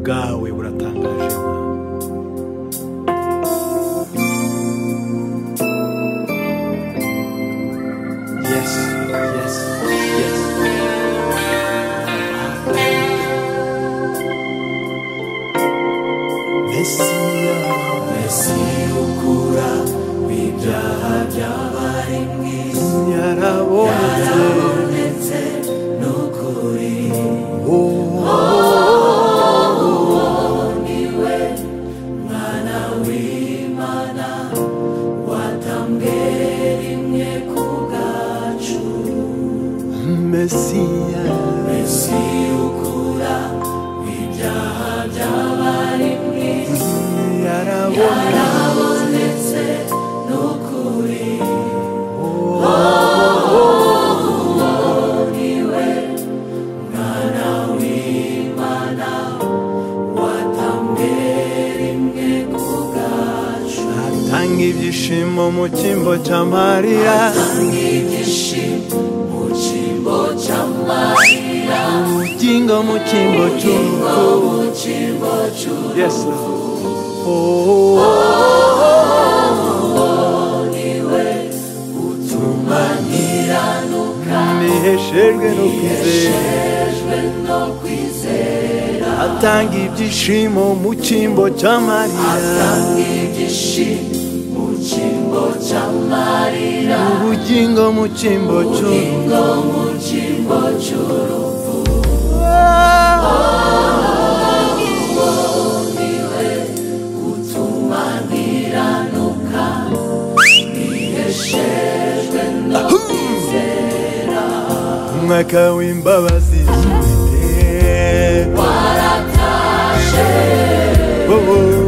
bwawe buratangaje Yes, yes, yes. Mesiya, Mesiya ukura ibyaha by'abari mu isi yarabonetse Mesiya, Mesiya ukura ibyaha by'abari mu isi yarabonetse atanga ibyishimo mu cyimbo cya mariya ubugingo mu cyimbo cy'urupfu yes Lord. Oh, niheshejwe no kwizera atanga ibyishimo mu cyimbo cya mariya ubugingo mu cyimbo cy'urupfu umwaka w'imbabazi waratashye abantu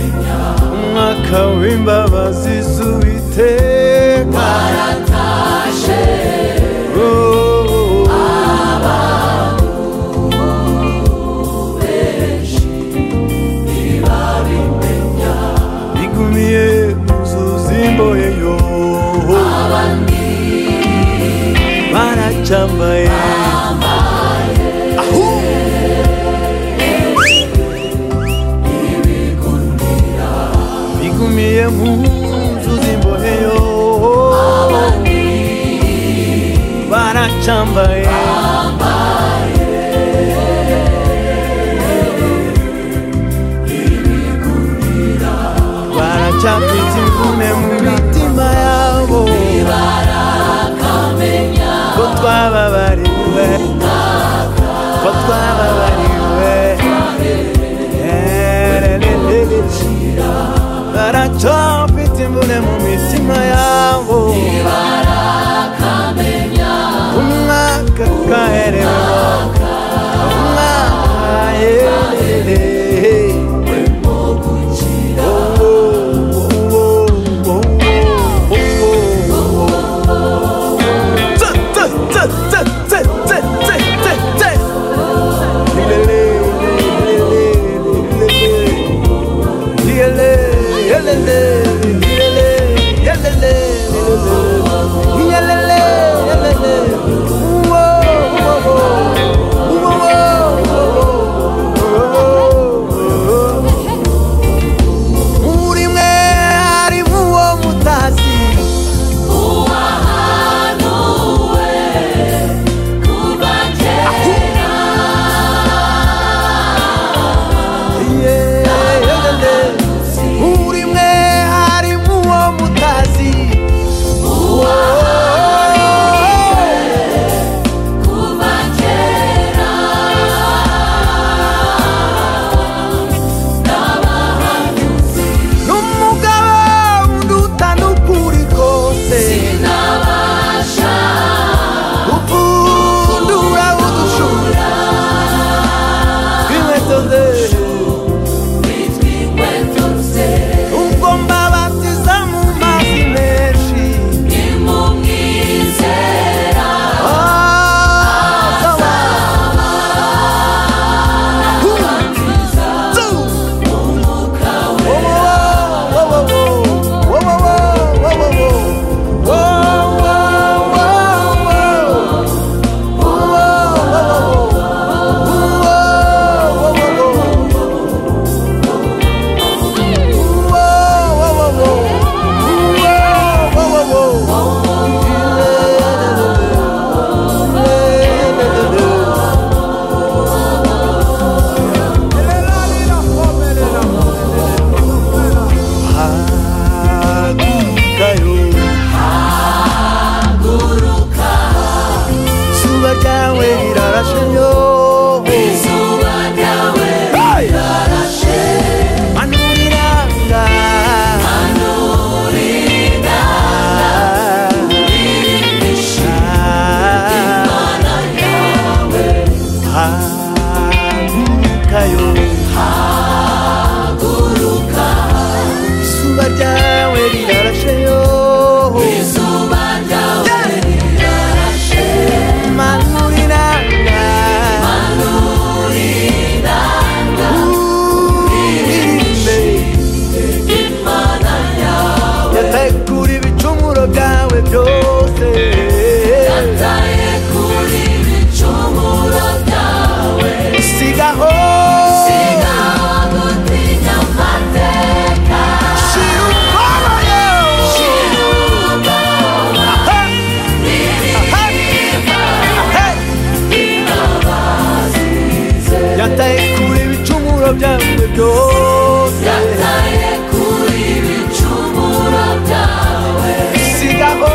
umwaka w'imbabazi z'uwiteka waratashye bigumiye muzuzimboye yo baracambaye ahu bigumiye muzuzimboye yo baracambaye baracambitse imvune mu mitima yabo ko twababariwe ko twababariwe baracambitse imvune mu mitima yabo umwaka bwawe byose yataye kuri ibicumuro byawe sigaho sigaho gutinya amateka shira ubwoya shira ubwoba n'ibiribwa ingabo zize yataye kure ibicumuro byawe byose yataye kuri ibicumuro byawe sigaho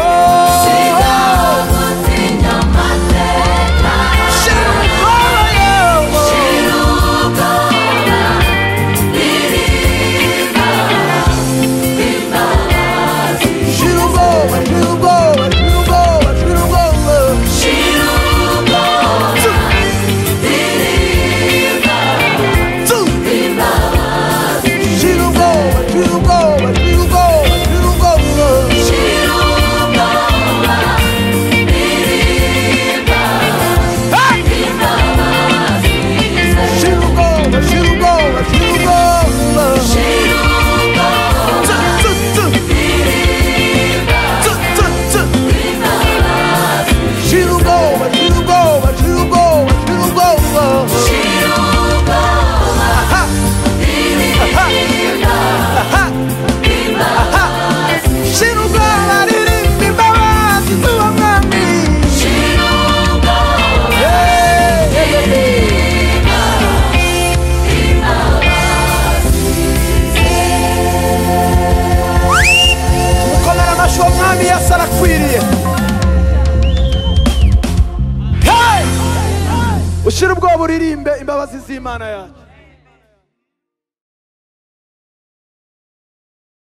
sigaho gutinya amateka shira ubwoya shira ubwoba n'ibiribwa imbabazi shira ubwoba shira ubwoba shira ubwoba shira ubwoba shira ubwoba n'ibiribwa Two. imbabazi Shira ubwoba shira ubwoba shira ubwoba shira ubwoba shira ubwoba n'ibiribwa imbabazi Shira ubwoba shira ubwoba shira ubwoba shira ubwoba Two, two, two. Two, two, two. Shira ubwoba shira ubwoba shira ubwoba shira ubwoba shira ubwoba Aha, aha, aha, aha. Shira ubwoba ririmba imbabazi z'uwamwami shira ubwoba Yeah. mukomera amashyi uwo mwami yesu arakwiriye Hey! ushyire ubwoba uririmbe imbabazi z'imana yacu